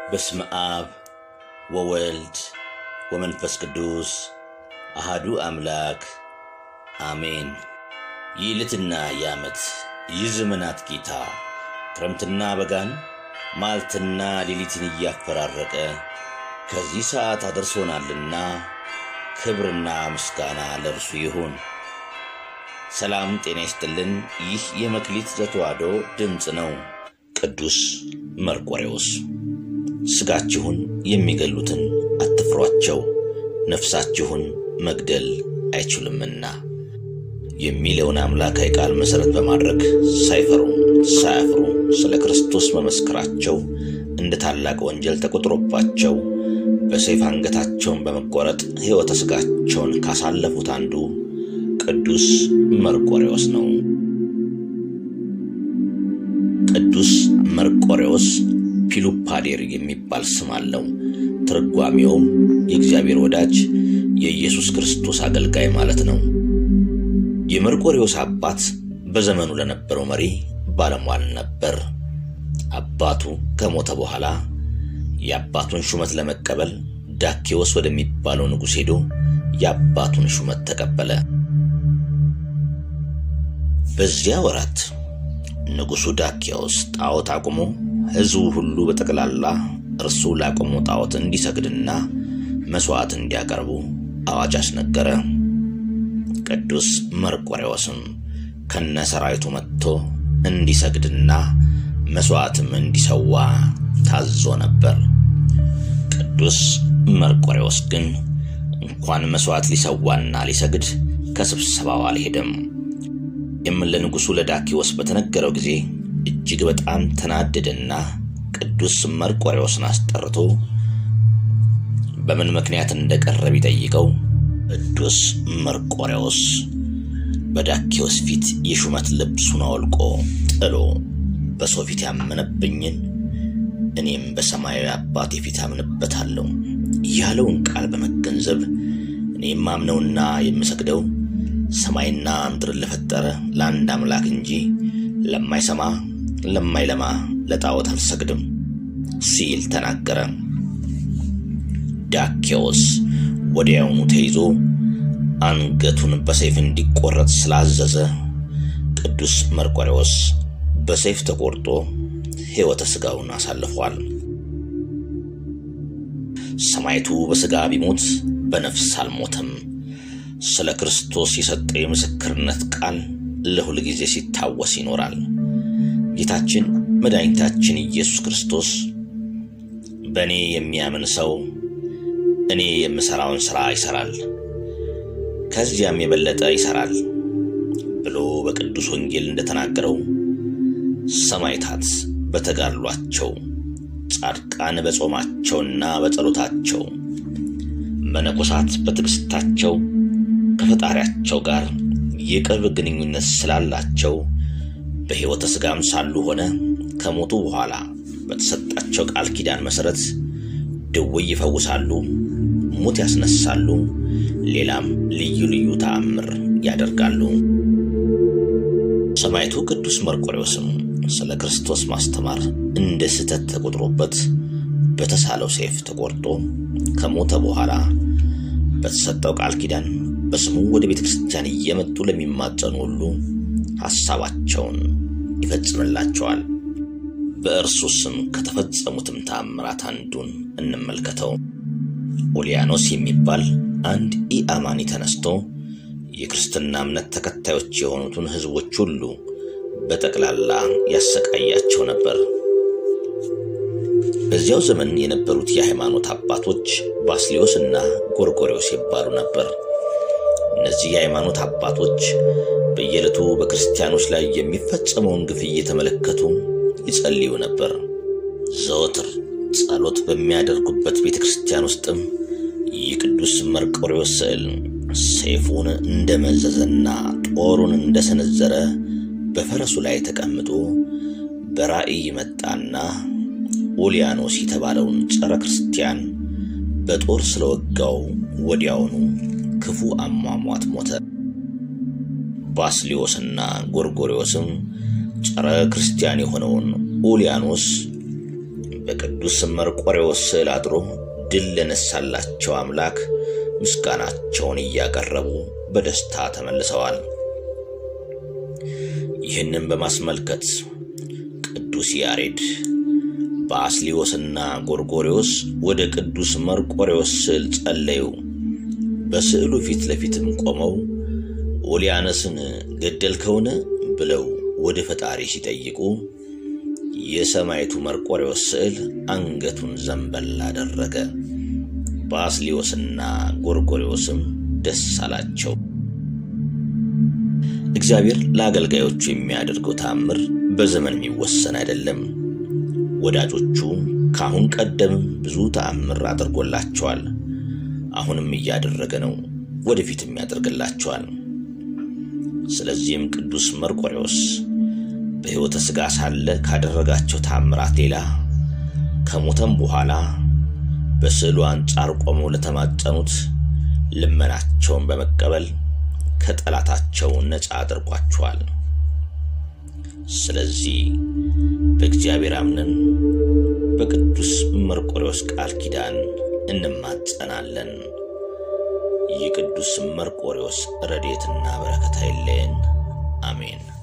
በስመ አብ ወወልድ ወመንፈስ ቅዱስ አሃዱ አምላክ አሜን። ይህ ዕለትና ይህ ዓመት ይህ ዘመናት ጌታ ክረምትና በጋን ማልትና ሌሊትን እያፈራረቀ ከዚህ ሰዓት አድርሶናልና ክብርና ምስጋና ለእርሱ ይሁን። ሰላም ጤና ይስጥልን። ይህ የመክሊት ዘተዋሕዶ ድምፅ ነው። ቅዱስ መርቆሬዎስ ሥጋችሁን የሚገሉትን አትፍሯቸው፣ ነፍሳችሁን መግደል አይችሉምና የሚለውን አምላካዊ ቃል መሠረት በማድረግ ሳይፈሩ ሳያፍሩ ስለ ክርስቶስ መመስከራቸው እንደ ታላቅ ወንጀል ተቆጥሮባቸው በሰይፍ አንገታቸውን በመቆረጥ ሕይወተ ሥጋቸውን ካሳለፉት አንዱ ቅዱስ መርቆሬዎስ ነው። ቅዱስ መርቆሬዎስ ፒሉፓዴር የሚባል ስም አለው። ትርጓሜውም የእግዚአብሔር ወዳጅ የኢየሱስ ክርስቶስ አገልጋይ ማለት ነው። የመርቆሬዎስ አባት በዘመኑ ለነበረው መሪ ባለሟል ነበር። አባቱ ከሞተ በኋላ የአባቱን ሹመት ለመቀበል ዳኬዎስ ወደሚባለው ንጉሥ ሄዶ የአባቱን ሹመት ተቀበለ። በዚያ ወራት ንጉሡ ዳኬዎስ ጣዖት አቁሞ ሕዝቡ ሁሉ በጠቅላላ እርሱ ላቆመው ጣዖት እንዲሰግድና መሥዋዕት እንዲያቀርቡ አዋጅ አስነገረ። ቅዱስ መርቆሬዎስም ከነ ሰራዊቱ መጥቶ እንዲሰግድና መሥዋዕትም እንዲሰዋ ታዞ ነበር። ቅዱስ መርቆሬዎስ ግን እንኳን መሥዋዕት ሊሰዋና ሊሰግድ ከስብሰባው አልሄደም። ይህም ለንጉሡ ለዳኪዎስ በተነገረው ጊዜ እጅግ በጣም ተናደደና ቅዱስ መርቆሬዎስን አስጠርቶ በምን ምክንያት እንደቀረ ቢጠይቀው ቅዱስ መርቆሬዎስ በዳኪዎስ ፊት የሹመት ልብሱን አውልቆ ጥሎ በሰው ፊት ያመነብኝን እኔም በሰማያዊ አባቴ ፊት አምንበታለሁ ያለውን ቃል በመገንዘብ እኔ የማምነውና የምሰግደው ሰማይና ምድርን ለፈጠረ ለአንድ አምላክ እንጂ ለማይሰማ ለማይለማ ለጣዖት አልሰግድም ሲል ተናገረ። ዳኬዎስ ወዲያውኑ ተይዞ አንገቱን በሰይፍ እንዲቆረጥ ስላዘዘ ቅዱስ መርቆሬዎስ በሰይፍ ተቆርጦ ሕይወተ ሥጋውን አሳልፏል። ሰማዕቱ በሥጋ ቢሞት በነፍስ አልሞተም። ስለ ክርስቶስ የሰጠው የምስክርነት ቃል ለሁል ጊዜ ሲታወስ ይኖራል። ጌታችን መድኃኒታችን ኢየሱስ ክርስቶስ በእኔ የሚያምን ሰው እኔ የምሠራውን ሥራ ይሠራል፣ ከዚያም የበለጠ ይሠራል ብሎ በቅዱስ ወንጌል እንደተናገረው ሰማዕታት በተጋድሏቸው፣ ጻድቃን በጾማቸውና በጸሎታቸው፣ መነኮሳት በትዕግሥታቸው ከፈጣሪያቸው ጋር የቅርብ ግንኙነት ስላላቸው በሕይወተ ሥጋም ሳሉ ሆነ ከሞቱ በኋላ በተሰጣቸው ቃል ኪዳን መሠረት ድውይ ይፈውሳሉ፣ ሙት ያስነሳሉ፣ ሌላም ልዩ ልዩ ተአምር ያደርጋሉ። ሰማዕቱ ቅዱስ መርቆሬዎስም ስለ ክርስቶስ ማስተማር እንደ ስህተት ተቆጥሮበት በተሳለው ሰይፍ ተቆርጦ ከሞተ በኋላ በተሰጠው ቃል ኪዳን በስሙ ወደ ቤተ ክርስቲያን እየመጡ ለሚማጸኑ ሁሉ ሐሳባቸውን ይፈጽምላቸዋል። በእርሱ ስም ከተፈጸሙትም ተአምራት አንዱን እንመልከተው። ኦሊያኖስ የሚባል አንድ ኢአማኒ ተነስቶ የክርስትና እምነት ተከታዮች የሆኑትን ሕዝቦች ሁሉ በጠቅላላ ያሰቃያቸው ነበር። በዚያው ዘመን የነበሩት የሃይማኖት አባቶች ባስሊዮስ እና ጎርጎሪዎስ ይባሉ ነበር። እነዚህ የሃይማኖት አባቶች በየዕለቱ በክርስቲያኖች ላይ የሚፈጸመውን ግፍ እየተመለከቱ ይጸልዩ ነበር። ዘወትር ጸሎት በሚያደርጉበት ቤተ ክርስቲያን ውስጥም የቅዱስ መርቆሬዎስ ስዕል ሰይፉን እንደመዘዘና ጦሩን እንደሰነዘረ በፈረሱ ላይ ተቀምጦ በራእይ መጣና ኡልያኖስ የተባለውን ጸረ ክርስቲያን በጦር ስለወጋው ወዲያውኑ ክፉ አሟሟት ሞተ። ባስሊዮስና ጎርጎሪዎስም ጸረ ክርስቲያን የሆነውን ኡልያኖስ በቅዱስ በቅዱስ መርቆሬዎስ ስዕል አድሮ ድል ለነሳላቸው አምላክ ምስጋናቸውን እያቀረቡ በደስታ ተመልሰዋል። ይህንን በማስመልከት ቅዱስ ያሬድ በአስሊዮስና ጎርጎሪዎስ ወደ ቅዱስ መርቆሬዎስ ስዕል ጸለዩ። በስዕሉ ፊት ለፊትም ቆመው ኦሊያነስን ገደልከውን ብለው ወደ ፈጣሪ ሲጠይቁ የሰማይቱ መርቆሬዎስ ስዕል አንገቱን ዘንበል አደረገ። በአስሊዮስና ጎርጎሪዎስም ደስ አላቸው። እግዚአብሔር ለአገልጋዮቹ የሚያደርገው ተአምር በዘመን የሚወሰን አይደለም። ወዳጆቹ ከአሁን ቀደምም ብዙ ተአምር አድርጎላቸዋል። አሁንም እያደረገ ነው፣ ወደፊትም ያደርግላቸዋል። ስለዚህም ቅዱስ መርቆሬዎስ በሕይወተ ሥጋ ሳለ ካደረጋቸው ተአምራት ሌላ ከሞተም በኋላ በስዕሉ አንጻር ቆመው ለተማጸኑት ልመናቸውን በመቀበል ከጠላታቸው ነፃ አድርጓቸዋል። ስለዚህ በእግዚአብሔር አምነን በቅዱስ መርቆሬዎስ ቃል ኪዳን እንማጸናለን። የቅዱስ መርቆሬዎስ ረድኤትና በረከት አይለየን። አሜን።